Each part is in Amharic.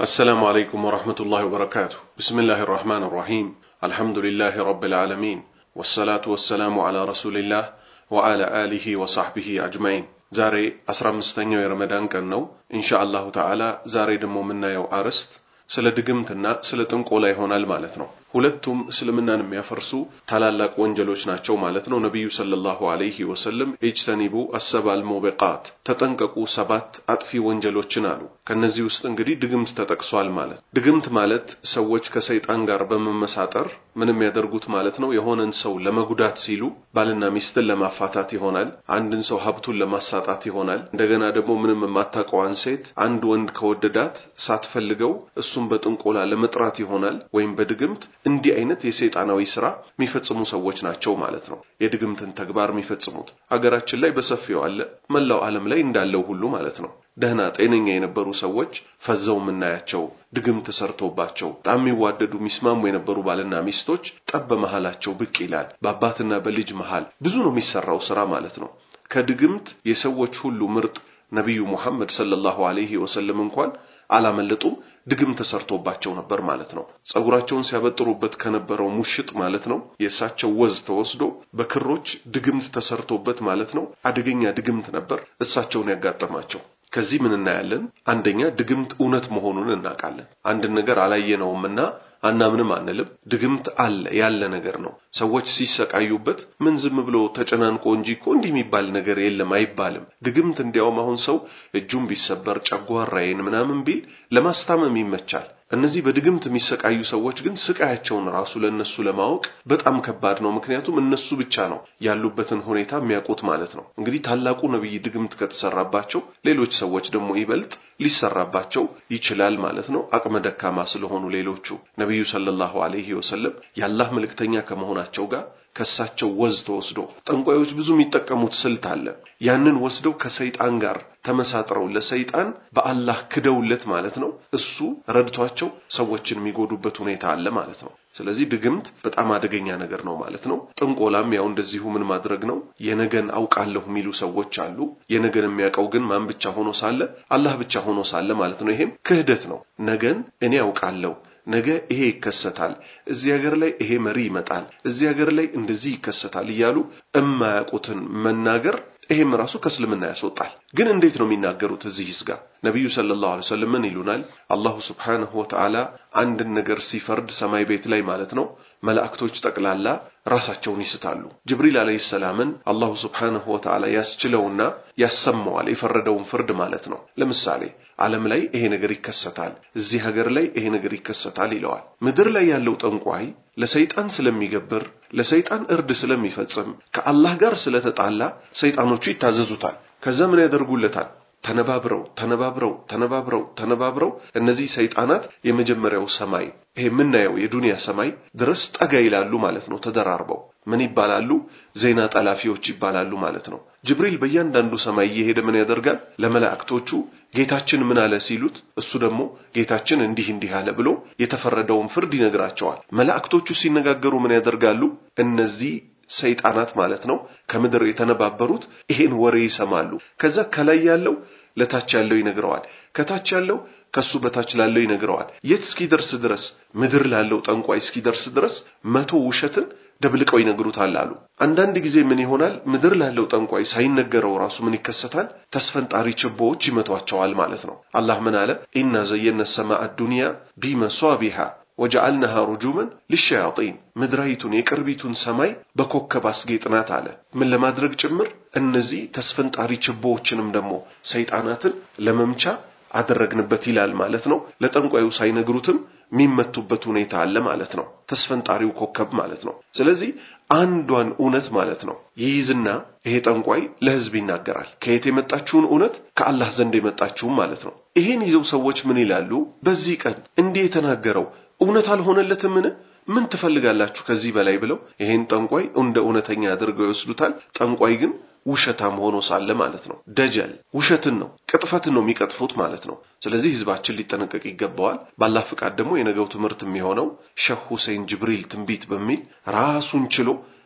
السلام عليكم ورحمة الله وبركاته بسم الله الرحمن الرحيم الحمد لله رب العالمين والصلاة والسلام على رسول الله وعلى آله وصحبه أجمعين ዛሬ አስራ አምስተኛው የረመዳን ቀን ነው ኢንሻ አላሁ ተዓላ ዛሬ ደግሞ የምናየው አርዕስት ስለ ድግምትና ስለ ጥንቆላ ይሆናል ማለት ነው ሁለቱም እስልምናን የሚያፈርሱ ታላላቅ ወንጀሎች ናቸው ማለት ነው ነቢዩ ሰለላሁ ዐለይሂ ወሰለም ኢጅተኒቡ አሰባል ሙቢቃት ተጠንቀቁ ሰባት አጥፊ ወንጀሎችን አሉ ከነዚህ ውስጥ እንግዲህ ድግምት ተጠቅሷል ማለት ድግምት ማለት ሰዎች ከሰይጣን ጋር በመመሳጠር ምንም ያደርጉት ማለት ነው የሆነን ሰው ለመጉዳት ሲሉ ባልና ሚስትን ለማፋታት ይሆናል አንድን ሰው ሀብቱን ለማሳጣት ይሆናል እንደገና ደግሞ ምንም የማታውቀዋን ሴት አንድ ወንድ ከወደዳት ሳትፈልገው እሱም በጥንቆላ ለመጥራት ይሆናል ወይም በድግምት እንዲህ አይነት የሰይጣናዊ ስራ የሚፈጽሙ ሰዎች ናቸው ማለት ነው የድግምትን ተግባር የሚፈጽሙት ሀገራችን ላይ በሰፊው አለ መላው ዓለም ላይ እንዳለው ሁሉ ማለት ነው ደህና ጤነኛ የነበሩ ሰዎች ፈዘው የምናያቸው ድግምት ተሰርቶባቸው በጣም የሚዋደዱ የሚስማሙ የነበሩ ባልና ሚስቶች ጠብ በመሃላቸው ብቅ ይላል በአባትና በልጅ መሃል ብዙ ነው የሚሰራው ስራ ማለት ነው ከድግምት የሰዎች ሁሉ ምርጥ ነቢዩ ሙሐመድ ሰለላሁ ዐለይሂ ወሰለም እንኳን አላመለጡም ድግም ተሰርቶባቸው ነበር ማለት ነው ጸጉራቸውን ሲያበጥሩበት ከነበረው ሙሽጥ ማለት ነው የእሳቸው ወዝ ተወስዶ በክሮች ድግምት ተሰርቶበት ማለት ነው አደገኛ ድግምት ነበር እሳቸውን ያጋጠማቸው ከዚህ ምን እናያለን አንደኛ ድግምት እውነት መሆኑን እናውቃለን አንድን ነገር አላየነውምና አናምንም አንልም ድግምት አለ ያለ ነገር ነው ሰዎች ሲሰቃዩበት ምን ዝም ብሎ ተጨናንቆ እንጂ እኮ እንዲህ የሚባል ነገር የለም አይባልም ድግምት እንዲያውም አሁን ሰው እጁን ቢሰበር ጨጓራዬን ምናምን ቢል ለማስታመም ይመቻል እነዚህ በድግምት የሚሰቃዩ ሰዎች ግን ስቃያቸውን ራሱ ለነሱ ለማወቅ በጣም ከባድ ነው ምክንያቱም እነሱ ብቻ ነው ያሉበትን ሁኔታ የሚያውቁት ማለት ነው እንግዲህ ታላቁ ነብይ ድግምት ከተሰራባቸው ሌሎች ሰዎች ደግሞ ይበልጥ ሊሰራባቸው ይችላል ማለት ነው አቅመ ደካማ ስለሆኑ ሌሎቹ ነቢዩ ሰለላሁ ዐለይሂ ወሰለም የአላህ መልእክተኛ ከመሆናቸው ጋር ከሳቸው ወዝ ተወስዶ ጠንቋዮች ብዙ የሚጠቀሙት ስልት አለ ያንን ወስደው ከሰይጣን ጋር ተመሳጥረው ለሰይጣን በአላህ ክደውለት ማለት ነው እሱ ረድቷቸው ሰዎችን የሚጎዱበት ሁኔታ አለ ማለት ነው ስለዚህ ድግምት በጣም አደገኛ ነገር ነው ማለት ነው ጥንቆላም ያው እንደዚሁ ምን ማድረግ ነው የነገን አውቃለሁ የሚሉ ሰዎች አሉ የነገን የሚያውቀው ግን ማን ብቻ ሆኖ ሳለ አላህ ብቻ ሆኖ ሳለ ማለት ነው ይሄም ክህደት ነው ነገን እኔ አውቃለሁ ነገ ይሄ ይከሰታል እዚህ ሀገር ላይ ይሄ መሪ ይመጣል እዚህ ሀገር ላይ እንደዚህ ይከሰታል እያሉ እማያውቁትን መናገር ይሄም ራሱ ከእስልምና ያስወጣል ግን እንዴት ነው የሚናገሩት እዚህ ይስጋ ነቢዩ ሰለላሁ ዐለይሂ ወሰለም ምን ይሉናል አላሁ ስብሓንሁ ወተዓላ አንድን ነገር ሲፈርድ ሰማይ ቤት ላይ ማለት ነው መላእክቶች ጠቅላላ ራሳቸውን ይስታሉ ጅብሪል አለይሂ ሰላምን አላሁ ስብሓንሁ ወተዓላ ያስችለውና ያሰማዋል የፈረደውን ፍርድ ማለት ነው ለምሳሌ ዓለም ላይ ይሄ ነገር ይከሰታል እዚህ ሀገር ላይ ይሄ ነገር ይከሰታል ይለዋል ምድር ላይ ያለው ጠንቋይ ለሰይጣን ስለሚገብር ለሰይጣን እርድ ስለሚፈጽም ከአላህ ጋር ስለተጣላ ሰይጣኖቹ ይታዘዙታል ከዛ ምን ያደርጉለታል ተነባብረው ተነባብረው ተነባብረው ተነባብረው እነዚህ ሰይጣናት የመጀመሪያው ሰማይ ይሄ የምናየው የዱንያ ሰማይ ድረስ ጠጋ ይላሉ ማለት ነው ተደራርበው ምን ይባላሉ ዜና ጠላፊዎች ይባላሉ ማለት ነው ጅብሪል በእያንዳንዱ ሰማይ እየሄደ ምን ያደርጋል ለመላእክቶቹ ጌታችን ምን አለ ሲሉት እሱ ደግሞ ጌታችን እንዲህ እንዲህ አለ ብሎ የተፈረደውን ፍርድ ይነግራቸዋል መላእክቶቹ ሲነጋገሩ ምን ያደርጋሉ እነዚህ ሰይጣናት ማለት ነው ከምድር የተነባበሩት ይሄን ወሬ ይሰማሉ ከዛ ከላይ ያለው ለታች ያለው ይነግረዋል ከታች ያለው ከሱ በታች ላለው ይነግረዋል የት እስኪደርስ ድረስ ምድር ላለው ጠንቋይ እስኪደርስ ድረስ መቶ ውሸትን ደብልቀው ይነግሩታል አሉ አንዳንድ ጊዜ ምን ይሆናል ምድር ላለው ጠንቋይ ሳይነገረው ራሱ ምን ይከሰታል ተስፈንጣሪ ችቦዎች ይመቷቸዋል ማለት ነው አላህ ምን አለ ኢና ዘየነ ሰማአ ዱንያ ቢመሷቢሃ ወጀዐልናሃ ሩጁመን ሊሸያጢን ምድራይቱን የቅርቢቱን ሰማይ በኮከብ አስጌጥናት አለ ምን ለማድረግ ጭምር እነዚህ ተስፈንጣሪ ችቦዎችንም ደግሞ ሰይጣናትን ለመምቻ አደረግንበት ይላል ማለት ነው ለጠንቋዩ ሳይነግሩትም የሚመቱበት ሁኔታ አለ ማለት ነው ተስፈንጣሪው ኮከብ ማለት ነው ስለዚህ አንዷን እውነት ማለት ነው ይይዝና ይሄ ጠንቋይ ለህዝብ ይናገራል ከየት የመጣችውን እውነት ከአላህ ዘንድ የመጣችውን ማለት ነው ይሄን ይዘው ሰዎች ምን ይላሉ በዚህ ቀን እንዲህ የተናገረው እውነት አልሆነለትምን ምን ትፈልጋላችሁ ከዚህ በላይ ብለው ይሄን ጠንቋይ እንደ እውነተኛ አድርገው ይወስዱታል ጠንቋይ ግን ውሸታም ሆኖ ሳለ ማለት ነው ደጀል ውሸትን ነው ቅጥፈትን ነው የሚቀጥፉት ማለት ነው ስለዚህ ህዝባችን ሊጠነቀቅ ይገባዋል ባላህ ፍቃድ ደግሞ የነገው ትምህርት የሚሆነው ሸህ ሁሴን ጅብሪል ትንቢት በሚል ራሱን ችሎ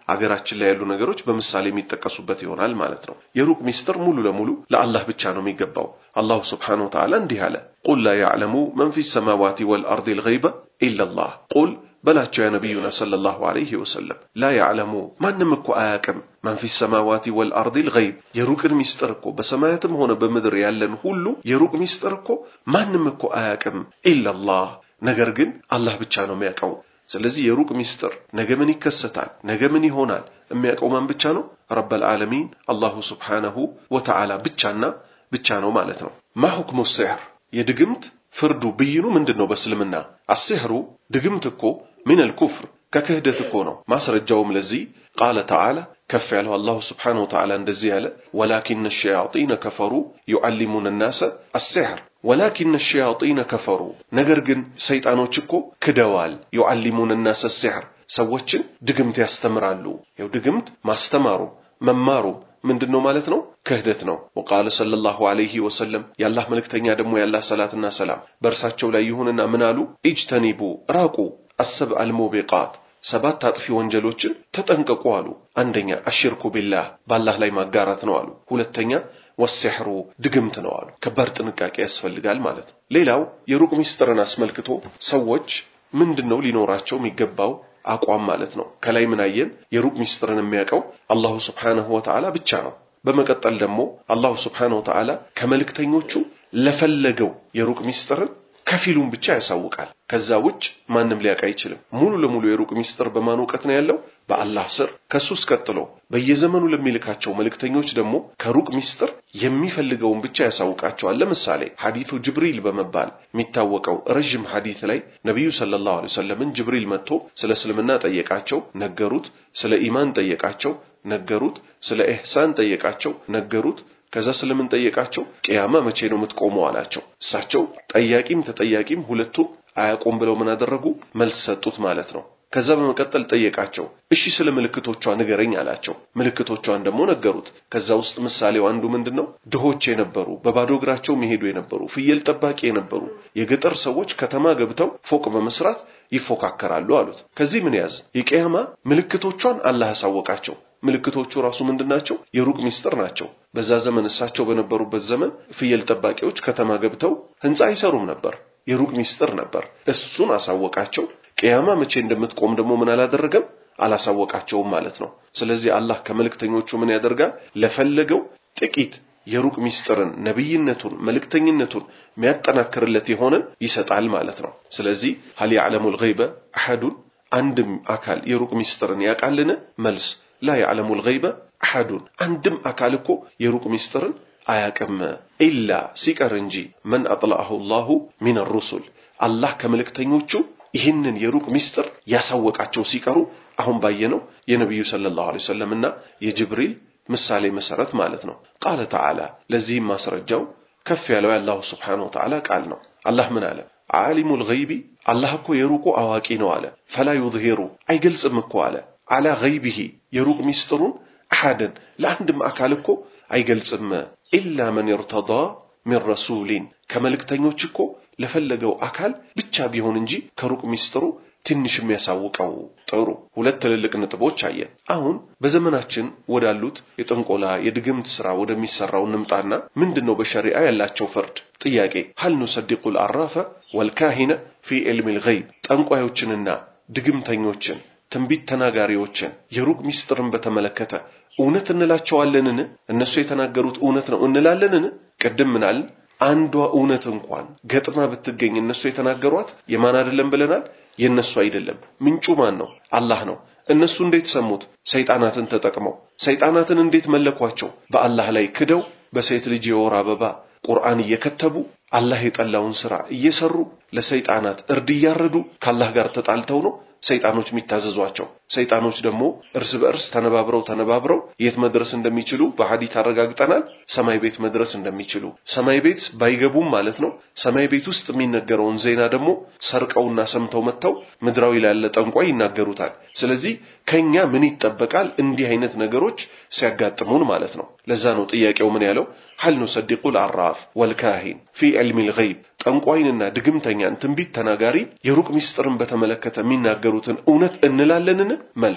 አገራችን ላይ ያሉ ነገሮች በምሳሌ የሚጠቀሱበት ይሆናል ማለት ነው። የሩቅ ሚስጥር ሙሉ ለሙሉ ለአላህ ብቻ ነው የሚገባው። አላሁ ስብሓነሁ ወተዓላ እንዲህ አለ፣ ቁል ላ ያዕለሙ መን ፊ ሰማዋቲ ወልአርድ ልገይበ ኢላላህ ቁል በላቸው ያ ነቢዩና ሰለላሁ ዐለይሂ ወሰለም ላ ያዕለሙ ማንም እኮ አያቅም መን ፊ ሰማዋቲ ወልአርድ ልገይብ የሩቅን ሚስጥር እኮ በሰማያትም ሆነ በምድር ያለን ሁሉ የሩቅ ሚስጥር እኮ ማንም እኮ አያቅም ኢላላህ ነገር ግን አላህ ብቻ ነው የሚያውቀው። ስለዚህ የሩቅ ሚስጥር ነገ ምን ይከሰታል፣ ነገ ምን ይሆናል የሚያውቀው ማን ብቻ ነው? ረበል ዓለሚን አላሁ ስብሓነሁ ወተዓላ ብቻና ብቻ ነው ማለት ነው። ማ ሁክሙ ሲሕር የድግምት ፍርዱ ብይኑ ምንድን ነው? በእስልምና አሲሕሩ ድግምት እኮ ሚነል ኩፍር ከክህደት እኮ ነው። ማስረጃውም ለዚህ ቃለ ተዓላ ከፍ ያለው አላሁ ስብሓነሁ ወተዓላ እንደዚህ ያለ ወላኪነ ሸያጢነ ከፈሩ ዩዓሊሙነ ናሰ አሲሕር ወላኪነ ሸያጢነ ከፈሩ ነገር ግን ሰይጣኖች እኮ ክደዋል። ዩዓሊሙነ ናሰ ሲሕር ሰዎችን ድግምት ያስተምራሉ። ያው ድግምት ማስተማሩ መማሩ ምንድን ነው ማለት ነው? ክህደት ነው። ወቃለ ሰለላሁ ዐለይሂ ወሰለም የአላህ መልእክተኛ ደግሞ የአላህ ሰላትና ሰላም በእርሳቸው ላይ ይሁንና ምን አሉ? ኢጅተኒቡ ራቁ አሰብአ አልሙቢቃት ሰባት አጥፊ ወንጀሎችን ተጠንቀቁ አሉ። አንደኛ አሽርኩ ቢላህ በአላህ ላይ ማጋራት ነው አሉ። ሁለተኛ ወሲሕሩ ድግምት ነው አሉ። ከባድ ጥንቃቄ ያስፈልጋል ማለት ነው። ሌላው የሩቅ ሚስጥርን አስመልክቶ ሰዎች ምንድን ነው ሊኖራቸው የሚገባው አቋም ማለት ነው። ከላይ ምን አየን? የሩቅ ሚስጥርን የሚያውቀው አላሁ ስብሓነሁ ወተዓላ ብቻ ነው። በመቀጠል ደግሞ አላሁ ስብሓነሁ ወተዓላ ከመልእክተኞቹ ለፈለገው የሩቅ ሚስጥርን ከፊሉን ብቻ ያሳውቃል። ከዛ ውጭ ማንም ሊያውቅ አይችልም። ሙሉ ለሙሉ የሩቅ ሚስጥር በማን እውቀት ነው ያለው? በአላህ ስር። ከሱስ ቀጥሎ በየዘመኑ ለሚልካቸው መልእክተኞች ደግሞ ከሩቅ ሚስጥር የሚፈልገውን ብቻ ያሳውቃቸዋል። ለምሳሌ ሐዲቱ ጅብሪል በመባል የሚታወቀው ረዥም ሐዲት ላይ ነቢዩ ሰለላሁ ዐለይሂ ወሰለምን ጅብሪል መጥቶ ስለ እስልምና ጠየቃቸው፣ ነገሩት። ስለ ኢማን ጠየቃቸው፣ ነገሩት። ስለ ኢሕሳን ጠየቃቸው፣ ነገሩት። ከዛ ስለምን ጠየቃቸው? ቅያማ መቼ ነው የምትቆመው አላቸው። እሳቸው ጠያቂም ተጠያቂም ሁለቱም አያቆም ብለው ምን አደረጉ? መልስ ሰጡት ማለት ነው። ከዛ በመቀጠል ጠየቃቸው። እሺ ስለ ምልክቶቿ ንገረኝ አላቸው። ምልክቶቿን ደግሞ ነገሩት። ከዛ ውስጥ ምሳሌው አንዱ ምንድን ነው? ድሆች የነበሩ በባዶ እግራቸው መሄዱ የነበሩ ፍየል ጠባቂ የነበሩ የገጠር ሰዎች ከተማ ገብተው ፎቅ በመስራት ይፎካከራሉ አሉት። ከዚህ ምን ያዝ? የቅያማ ምልክቶቿን አላህ አሳወቃቸው። ምልክቶቹ ራሱ ምንድናቸው? የሩቅ ሚስጥር ናቸው። በዛ ዘመን እሳቸው በነበሩበት ዘመን ፍየል ጠባቂዎች ከተማ ገብተው ህንፃ አይሰሩም ነበር። የሩቅ ሚስጥር ነበር። እሱን አሳወቃቸው። ቅያማ መቼ እንደምትቆም ደግሞ ምን አላደረገም? አላሳወቃቸውም ማለት ነው። ስለዚህ አላህ ከመልእክተኞቹ ምን ያደርጋል? ለፈለገው ጥቂት የሩቅ ሚስጥርን፣ ነብይነቱን፣ መልእክተኝነቱን የሚያጠናክርለት የሆነን ይሰጣል ማለት ነው። ስለዚህ ሀል ያዕለሙል ገይበ አሐዱን አንድም አካል የሩቅ ሚስጥርን ያውቃልን? መልስ ላ ያዕለሙል ገይበ አሐዱን አንድም አካል እኮ የሩቅ ሚስጥርን አያቅም ኢላ ሲቀር እንጂ መን አጥለዐሁ ላሁ ሚን ሩሱል አላህ ከመልእክተኞቹ ይህንን የሩቅ ሚስጥር ያሳወቃቸው ሲቀሩ አሁን ባየነው የነቢዩ ሰለላሁ ዐለይሂ ወሰለምና የጅብሪል ምሳሌ መሰረት ማለት ነው። ቃለ ተዓላ ለዚህም ማስረጃው ከፍ ያለው የአላሁ ስብሓነሁ ወተዓላ ቃል ነው። አላህ ምን አለ? ዓሊሙል ገይቢ አላህ እኮ የሩቁ አዋቂ ነው አለ። ፈላ ዩዝሂሩ አይገልጽም እኮ አለ አላ ገይቢሂ የሩቅ ሚስጥሩን አሐድን ለአንድም አካል እኮ አይገልጽም ኢላ መን ይርተዳ ሚን ረሱሊን ከመልእክተኞች እኮ ለፈለገው አካል ብቻ ቢሆን እንጂ ከሩቅ ሚስጥሩ ትንሽ የሚያሳውቀው። ጥሩ ሁለት ትልልቅ ነጥቦች አየን። አሁን በዘመናችን ወዳሉት የጥንቆላ የድግምት ስራ ወደሚሰራው እንምጣና ምንድን ነው በሸሪዓ ያላቸው ፍርድ? ጥያቄ ሀል ኑሰዲቁል አራፈ ወልካሂነ ፊ ዕልሚል ገይብ ጠንቋዮችንና ድግምተኞችን ትንቢት ተናጋሪዎችን የሩቅ ሚስጥርን በተመለከተ እውነት እንላቸዋለንን? እነሱ የተናገሩት እውነት ነው እንላለንን? ቅድም ምናልን? አንዷ እውነት እንኳን ገጥማ ብትገኝ እነሱ የተናገሯት የማን አይደለም ብለናል? የእነሱ አይደለም። ምንጩ ማን ነው? አላህ ነው። እነሱ እንዴት ሰሙት? ሰይጣናትን ተጠቅመው። ሰይጣናትን እንዴት መለኳቸው? በአላህ ላይ ክደው በሴት ልጅ የወር አበባ ቁርአን እየከተቡ አላህ የጠላውን ስራ እየሰሩ ለሰይጣናት እርድ እያረዱ ከአላህ ጋር ተጣልተው ነው ሰይጣኖች የሚታዘዟቸው። ሰይጣኖች ደግሞ እርስ በእርስ ተነባብረው ተነባብረው የት መድረስ እንደሚችሉ በሐዲት አረጋግጠናል። ሰማይ ቤት መድረስ እንደሚችሉ ሰማይ ቤት ባይገቡም ማለት ነው። ሰማይ ቤት ውስጥ የሚነገረውን ዜና ደግሞ ሰርቀውና ሰምተው መጥተው ምድራዊ ላለ ጠንቋይ ይናገሩታል። ስለዚህ ከኛ ምን ይጠበቃል? እንዲህ አይነት ነገሮች ሲያጋጥሙን ማለት ነው። ለዛ ነው ጥያቄው ምን ያለው ሀል ኑሰዲቁል አራፍ ወልካሂን ፊ ዕልሚል ገይብ ጠንቋይንና ድግምተኛን ትንቢት ተናጋሪ የሩቅ ሚስጥርን በተመለከተ የሚናገሩትን እውነት እንላለንን? መልስ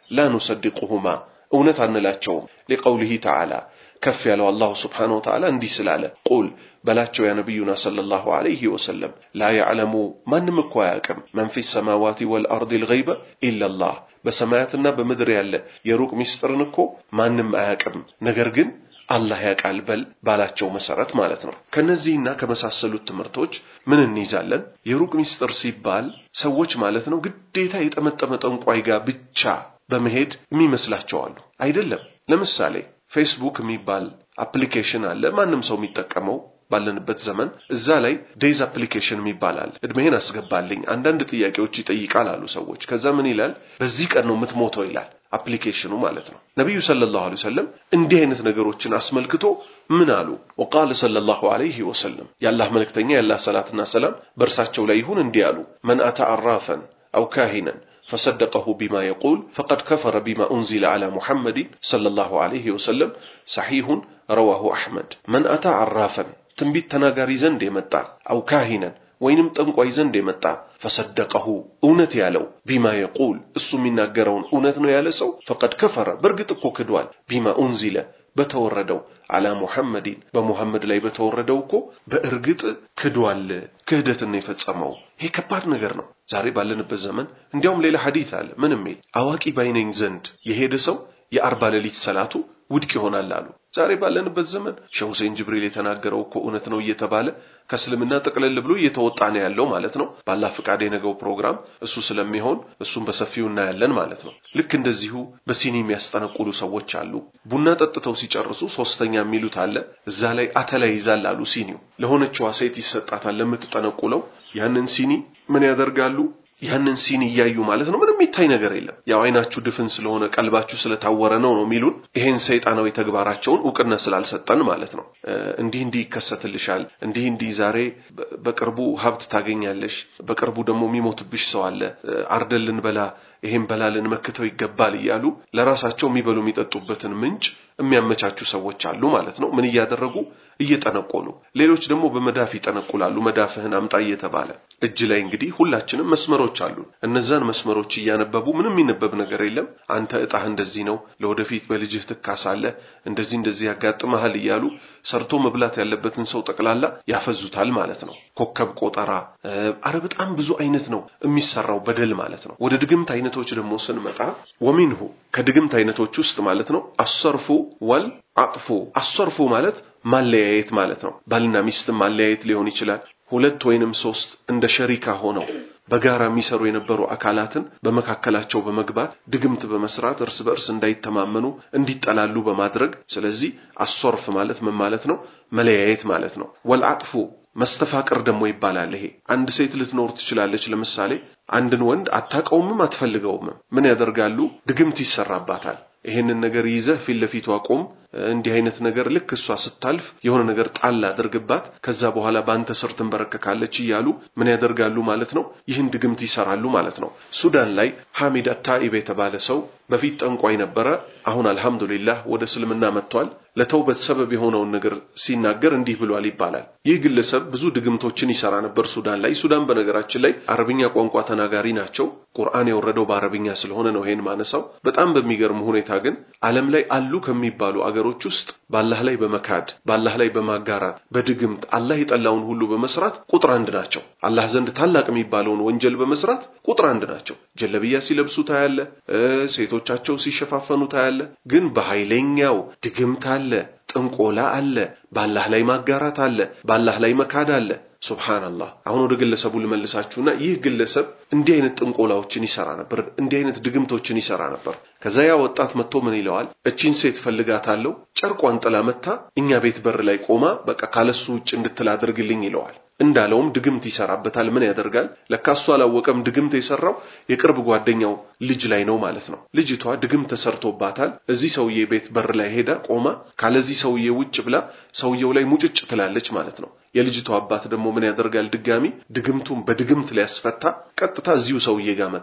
ላ ኑሰድቁሁማ እውነት አንላቸውም። ሊቀውሊሂ ተዓላ ከፍ ያለው አላሁ ስብሓነሁ ወተዓላ እንዲህ ስላለ ቁል በላቸው ያ ነቢዩና ሰለላሁ ዐለይሂ ወሰለም ላ ያዕለሙ ማንም እኮ አያውቅም መን ፊ ሰማዋቲ ወልአርድ ልገይበ ኢለላህ በሰማያትና በምድር ያለ የሩቅ ሚስጥርን እኮ ማንም አያውቅም ነገር ግን አላህ ያውቃል በል ባላቸው መሰረት ማለት ነው። ከነዚህና ከመሳሰሉት ትምህርቶች ምን እንይዛለን? የሩቅ ሚስጥር ሲባል ሰዎች ማለት ነው ግዴታ የጠመጠመ ጠንቋይ ጋር ብቻ በመሄድ የሚመስላቸው አሉ። አይደለም። ለምሳሌ ፌስቡክ የሚባል አፕሊኬሽን አለ፣ ማንም ሰው የሚጠቀመው ባለንበት ዘመን እዛ ላይ ዴይዝ አፕሊኬሽን ይባላል። እድሜህን አስገባልኝ አንዳንድ ጥያቄዎች ይጠይቃል አሉ ሰዎች። ከዛ ምን ይላል? በዚህ ቀን ነው የምትሞተው ይላል አፕሊኬሽኑ ማለት ነው። ነቢዩ ሰለላሁ ዐለይሂ ወሰለም እንዲህ አይነት ነገሮችን አስመልክቶ ምን አሉ? ወቃለ ሰለላሁ ዐለይሂ ወሰለም የአላህ መልእክተኛ የአላህ ሰላትና ሰላም በእርሳቸው ላይ ይሁን እንዲህ አሉ። መን አታ አራፈን አው ካሂነን ፈሰደቀሁ ቢማ የቁል ፈቀድ ከፈረ ቢማ ኡንዚለ ዐላ ሙሐመድን ሰለላሁ ዐለይሂ ወሰለም ሰሒሁን ረዋሁ አሕመድ። መን አታ አራፈን ትንቢት ተናጋሪ ዘንድ የመጣ አው ካሂነን ወይንም ጠንቋይ ዘንድ የመጣ ፈሰደቀሁ እውነት ያለው ቢማ የቁል እሱ የሚናገረውን እውነት ነው ያለ ሰው ፈቀድ ከፈረ በእርግጥ እኮ ክዷል። ቢማ ኡንዚለ በተወረደው አላ ሙሐመድን በሙሐመድ ላይ በተወረደው እኮ በእርግጥ ክዷል። ክህደትን ነው የፈጸመው። ይሄ ከባድ ነገር ነው። ዛሬ ባለንበት ዘመን እንዲያውም ሌላ ሐዲት አለ። ምንም አዋቂ ባይነኝ ዘንድ የሄደ ሰው የአርባ ሌሊት ሰላቱ ውድቅ ይሆናል አሉ። ዛሬ ባለንበት ዘመን ሼህ ሁሴን ጅብሪል የተናገረው እኮ እውነት ነው እየተባለ ከእስልምና ጠቅለል ብሎ እየተወጣ ነው ያለው ማለት ነው። ባላህ ፍቃድ የነገው ፕሮግራም እሱ ስለሚሆን እሱን በሰፊው እናያለን ማለት ነው። ልክ እንደዚሁ በሲኒ የሚያስጠነቁሉ ሰዎች አሉ። ቡና ጠጥተው ሲጨርሱ ሶስተኛ የሚሉት አለ። እዛ ላይ አተላ ይዛል አሉ። ሲኒው ለሆነችዋ ሴት ይሰጣታል ለምትጠነቁለው። ያንን ሲኒ ምን ያደርጋሉ? ያንን ሲኒ እያዩ ማለት ነው። ምንም የሚታይ ነገር የለም። ያው አይናችሁ ድፍን ስለሆነ ቀልባችሁ ስለታወረ ነው ነው የሚሉን። ይሄን ሰይጣናዊ ተግባራቸውን እውቅና ስላልሰጠን ማለት ነው። እንዲህ እንዲህ ይከሰትልሻል፣ እንዲህ እንዲህ ዛሬ በቅርቡ ሀብት ታገኛለሽ፣ በቅርቡ ደግሞ የሚሞትብሽ ሰው አለ፣ አርደን ልንበላ ይሄን በላ ልንመክተው ይገባል እያሉ ለራሳቸው የሚበሉ የሚጠጡበትን ምንጭ የሚያመቻቹ ሰዎች አሉ ማለት ነው። ምን እያደረጉ እየጠነቆሉ፣ ሌሎች ደግሞ በመዳፍ ይጠነቁላሉ። መዳፍህን አምጣ እየተባለ እጅ ላይ እንግዲህ ሁላችንም መስመሮች አሉ። እነዛን መስመሮች እያነበቡ ምንም የሚነበብ ነገር የለም። አንተ እጣህ እንደዚህ ነው፣ ለወደፊት በልጅህ ትካሳለህ፣ እንደዚህ እንደዚህ ያጋጥመሃል እያሉ ሰርቶ መብላት ያለበትን ሰው ጠቅላላ ያፈዙታል ማለት ነው። ኮከብ ቆጠራ፣ አረ በጣም ብዙ አይነት ነው የሚሰራው በደል ማለት ነው። ወደ ድግምት አይነቶች ደግሞ ስንመጣ ወሚንሁ ከድግምት አይነቶች ውስጥ ማለት ነው አሰርፉ ወል አጥፉ። አሰርፉ ማለት ማለያየት ማለት ነው። ባልና ሚስት ማለያየት ሊሆን ይችላል። ሁለት ወይንም ሶስት እንደ ሸሪካ ሆነው በጋራ የሚሰሩ የነበሩ አካላትን በመካከላቸው በመግባት ድግምት በመስራት እርስ በእርስ እንዳይተማመኑ እንዲጠላሉ በማድረግ ስለዚህ አሶርፍ ማለት ምን ማለት ነው? መለያየት ማለት ነው። ወልአጥፉ መስተፋቅር ደግሞ ይባላል። ይሄ አንድ ሴት ልትኖር ትችላለች። ለምሳሌ አንድን ወንድ አታውቀውምም አትፈልገውምም። ምን ያደርጋሉ? ድግምት ይሰራባታል። ይሄንን ነገር ይዘህ ፊት ለፊቷ ቆም፣ እንዲህ አይነት ነገር ልክ እሷ ስታልፍ የሆነ ነገር ጣል አድርግባት፣ ከዛ በኋላ በአንተ ስር ትንበረከካለች እያሉ ምን ያደርጋሉ ማለት ነው? ይህን ድግምት ይሰራሉ ማለት ነው። ሱዳን ላይ ሐሚድ አታኢብ የተባለ ሰው በፊት ጠንቋይ ነበረ። አሁን አልሐምዱሊላህ ወደ እስልምና መጥቷል። ለተውበት ሰበብ የሆነውን ነገር ሲናገር እንዲህ ብሏል ይባላል። ይህ ግለሰብ ብዙ ድግምቶችን ይሰራ ነበር ሱዳን ላይ። ሱዳን በነገራችን ላይ አረብኛ ቋንቋ ተናጋሪ ናቸው። ቁርአን የወረደው በአረብኛ ስለሆነ ነው ይሄን ማነሳው። በጣም በሚገርም ሁኔታ ግን ዓለም ላይ አሉ ከሚባሉ አገሮች ውስጥ በአላህ ላይ በመካድ በአላህ ላይ በማጋራት በድግምት አላህ የጠላውን ሁሉ በመስራት ቁጥር አንድ ናቸው። አላህ ዘንድ ታላቅ የሚባለውን ወንጀል በመስራት ቁጥር አንድ ናቸው። ጀለብያ ሲለብሱ ታያለ፣ ሴቶቻቸው ሲሸፋፈኑ ታያለ። ግን በኃይለኛው ድግምት አለ፣ ጥንቆላ አለ፣ በአላህ ላይ ማጋራት አለ፣ በአላህ ላይ መካድ አለ። ሱብሃንአላህ። አሁን ወደ ግለሰቡ ልመልሳችሁና ይህ ግለሰብ እንዲህ አይነት ጥንቆላዎችን ይሰራ ነበር፣ እንዲህ አይነት ድግምቶችን ይሰራ ነበር። ከዛ ያ ወጣት መጥቶ ምን ይለዋል? እቺን ሴት ፈልጋታለሁ፣ ጨርቋን ጥላ መታ እኛ ቤት በር ላይ ቆማ በቃ ካለሱ ውጭ እንድትል አድርግልኝ ይለዋል። እንዳለውም ድግምት ይሰራበታል። ምን ያደርጋል? ለካ እሱ አላወቀም። ድግምት የሰራው የቅርብ ጓደኛው ልጅ ላይ ነው ማለት ነው። ልጅቷ ድግምት ተሰርቶባታል። እዚህ ሰውዬ ቤት በር ላይ ሄዳ ቆማ ካለዚህ ሰውዬ ውጭ ብላ ሰውየው ላይ ሙጭጭ ትላለች ማለት ነው። የልጅቷ አባት ደግሞ ምን ያደርጋል? ድጋሚ ድግምቱን በድግምት ሊያስፈታ ቀጥታ እዚሁ ሰውዬ ጋር መጣ።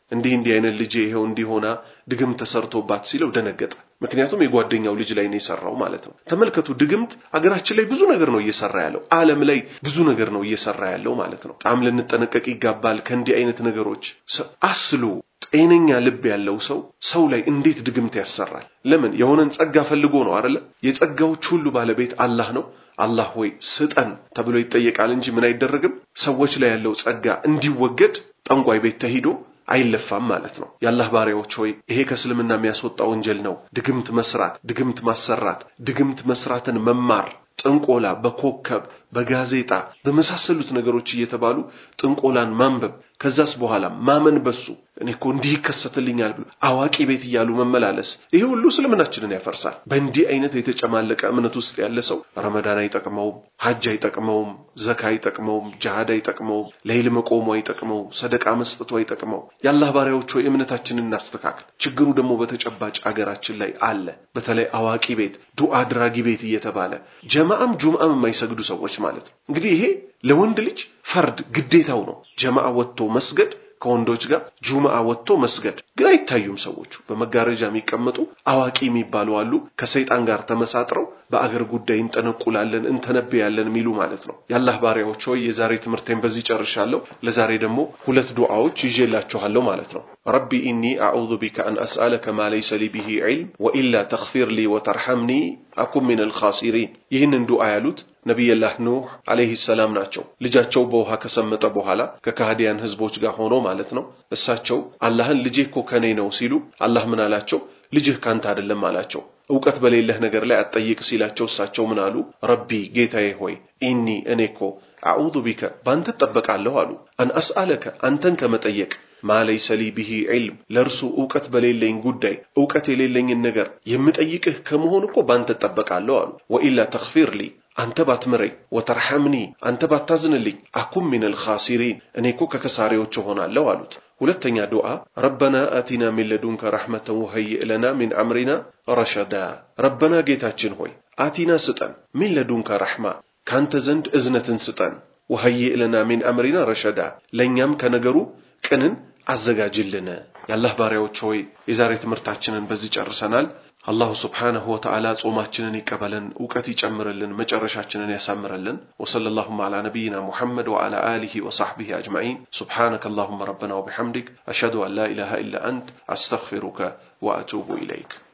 እንዲህ እንዲህ አይነት ልጄ ይሄው እንዲሆና ድግምት ተሰርቶባት ሲለው ደነገጠ። ምክንያቱም የጓደኛው ልጅ ላይ ነው የሰራው ማለት ነው። ተመልከቱ፣ ድግምት አገራችን ላይ ብዙ ነገር ነው እየሰራ ያለው፣ ዓለም ላይ ብዙ ነገር ነው እየሰራ ያለው ማለት ነው። በጣም ልንጠነቀቅ ይጋባል ከእንዲህ አይነት ነገሮች። አስሉ ጤነኛ ልብ ያለው ሰው ሰው ላይ እንዴት ድግምት ያሰራል? ለምን? የሆነን ጸጋ ፈልጎ ነው አይደለ? የጸጋዎች ሁሉ ባለቤት አላህ ነው። አላህ ሆይ ስጠን ተብሎ ይጠየቃል እንጂ ምን አይደረግም። ሰዎች ላይ ያለው ጸጋ እንዲወገድ ጠንቋይ ቤት ተሂዶ አይለፋም ማለት ነው። የአላህ ባሪያዎች ሆይ ይሄ ከእስልምና የሚያስወጣ ወንጀል ነው። ድግምት መስራት፣ ድግምት ማሰራት፣ ድግምት መስራትን መማር ጥንቆላ በኮከብ በጋዜጣ በመሳሰሉት ነገሮች እየተባሉ ጥንቆላን ማንበብ ከዛስ በኋላ ማመን በሱ እኔ እኮ እንዲህ ይከሰትልኛል ብሎ አዋቂ ቤት እያሉ መመላለስ ይሄ ሁሉ እስልምናችንን ያፈርሳል። በእንዲህ አይነት የተጨማለቀ እምነት ውስጥ ያለ ሰው ረመዳን አይጠቅመውም፣ ሐጅ አይጠቅመውም፣ ዘካ አይጠቅመውም፣ ጅሃድ አይጠቅመውም፣ ለይል መቆሙ አይጠቅመው፣ ሰደቃ መስጠቱ አይጠቅመው። የአላህ ባሪያዎች ሆይ እምነታችንን እናስተካክል። ችግሩ ደግሞ በተጨባጭ አገራችን ላይ አለ። በተለይ አዋቂ ቤት ዱዓ አድራጊ ቤት እየተባለ ጀማዓም ጁምዓም የማይሰግዱ ሰዎች ማለት ነው። እንግዲህ ይሄ ለወንድ ልጅ ፈርድ ግዴታው ነው። ጀማዓ ወጥቶ መስገድ ከወንዶች ጋር ጁምዓ ወጥቶ መስገድ ግን አይታዩም። ሰዎቹ በመጋረጃ የሚቀመጡ አዋቂ የሚባሉ አሉ። ከሰይጣን ጋር ተመሳጥረው በአገር ጉዳይ እንጠነቁላለን እንተነብያለን የሚሉ ማለት ነው። የአላህ ባሪያዎች ሆይ የዛሬ ትምህርቴን በዚህ ጨርሻለሁ። ለዛሬ ደግሞ ሁለት ዱዓዎች ይዤላችኋለሁ ማለት ነው። ረቢ ኢኒ አዑዙ ቢከ አን አስአለከ ማ ለይሰ ሊ ቢሂ ዒልም ወኢላ ተግፊር ሊ ወተርሐምኒ አኩን ሚነል ኻሲሪን። ይህንን ዱዓ ያሉት ነቢየላህ ኑህ አለይሂ ሰላም ናቸው። ልጃቸው በውሃ ከሰመጠ በኋላ ከካህዲያን ህዝቦች ጋር ሆኖ ማለት ነው። እሳቸው አላህን ልጄ እኮ ከኔ ነው ሲሉ አላህ ምን አላቸው? ልጅህ ካንተ አይደለም አላቸው። እውቀት በሌለህ ነገር ላይ አትጠይቅ ሲላቸው እሳቸው ምን አሉ? ረቢ ጌታዬ ሆይ ኢኒ እኔ እኮ አዑዙ ቢከ ባንተ እጠበቃለሁ አሉ። አን አስአለከ አንተን ከመጠየቅ ማ ለይሰ ሊ ቢሂ ዒልም ለእርሱ እውቀት በሌለኝ ጉዳይ እውቀት የሌለኝን ነገር የምጠይቅህ ከመሆን እኮ ባንተ እጠበቃለሁ አሉ። ወኢላ ተግፊር ሊ አንተ ባትምረኝ፣ ወተርሐምኒ አንተ ባታዝንልኝ፣ አኩም ሚነል ኻሲሪን እኔ እኮ ከከሳሪዎች እሆናለሁ አሉት። ሁለተኛ ዱዓ ረበና አቲና ሚን ለዱንከ ረሕመተን ወሀይእ ለና ሚን አምሪና ረሸዳ። ረበና ጌታችን ሆይ አቲና ስጠን፣ ሚን ለዱንከ ረሕማ ካንተ ዘንድ እዝነትን ስጠን፣ ወሀይእ ለና ሚን አምሪና ረሸዳ ለእኛም ከነገሩ ቅንን አዘጋጅልን። የአላህ ባሪያዎች ሆይ የዛሬ ትምህርታችንን በዚህ ጨርሰናል። አላሁ ስብሓነሁ ወተዓላ ጾማችንን ይቀበለን፣ እውቀት ይጨምርልን፣ መጨረሻችንን ያሳምረልን። ወሰለላሁም ዐላ ነቢይና ሙሐመድ ወዐላ አሊሂ ወሰሕቢሂ አጅመዒን ሱብሓነከ አላሁመ ረበና ወቢሐምዲክ አሽሀዱ አን ላ ኢላሃ ኢላ አንት አስተግፊሩከ ወአቱቡ ኢለይክ